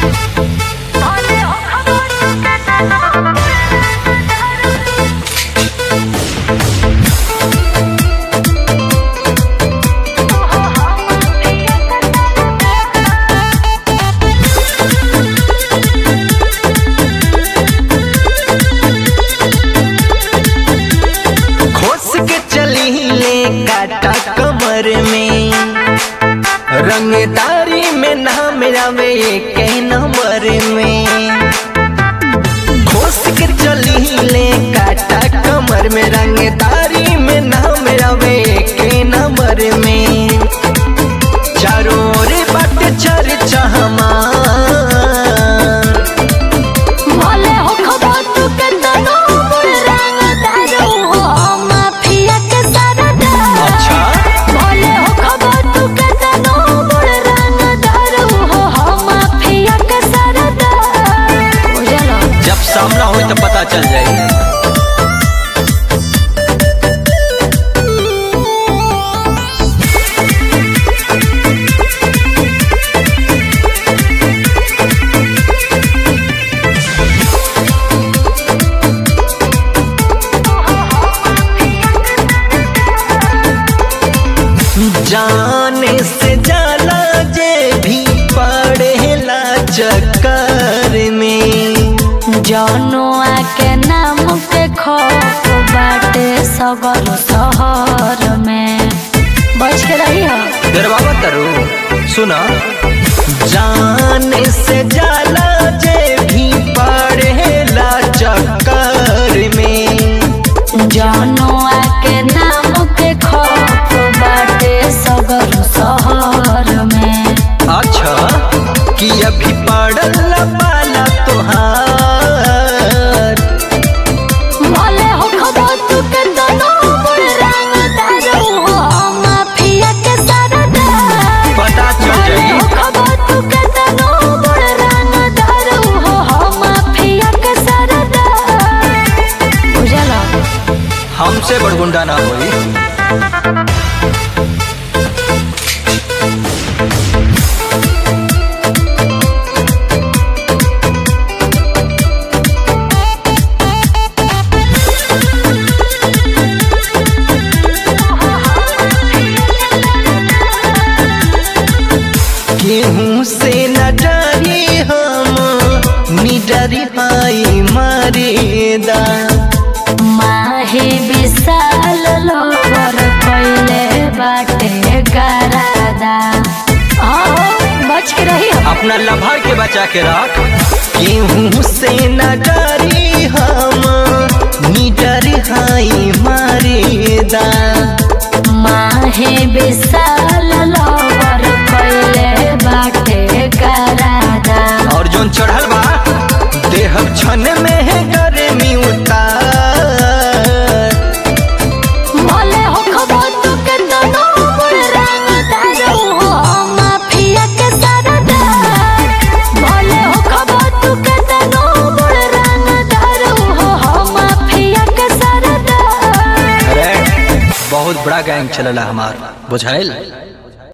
खोस के चली ले काटा कमर में रंगदारी में नाम आवे के नंबर में खोस के चली ले काटा कमर में रंगदारी में नाम आवे के नंबर में चारों ओर बट चर्चा हमार भले हो खबर तू के तनो बुल रंग दारू हो माफिया के सरदा अच्छा भले हो खबर तू के तनो बुल रंग दारू हो माफिया के सरदा बुझलो जब सामना हो तो पता चल जाए जाने से जाला जे भी पड़ेला चक्कर में जनुआ के नाम के खौफ बाटे सगर शहर में बच के रही हो दरबाबा तरू सुना जाने से जाला जे भी पड़ेला चक्कर में जनुआ के नाम के खौफ बाटे सगर शहर में अच्छा कि अभी पड़ल पाला तोहार भले हो खबर तू के दोनों बुल रंग दारू हो माफिया के सरदार पता चल भले जाई हो खबर तू के दोनों बुल रंग दारू हो माफिया के सरदार बुझला हमसे बड़गुंडा ना होई केहू से न डरी हम निडरी हाई मारेदा माही विशाल लोवर कैले बाटे गरादा आओ बच के रही हो अपना लभार के बचा के रख केहू से न डरी हम निडरी हाई मारेदा माही विशाल लोवर कैले बाटे गरादा और जोन चढ़ल बा देह क्षण में है गर्मी उतार भले हो खबर तू के दोनों बुल रंग दारू हो माफिया के सरदार भले हो खबर तू के दोनों बुल रंग दारू हो माफिया के सरदार अरे बहुत बड़ा गैंग चलला हमार बुझाइल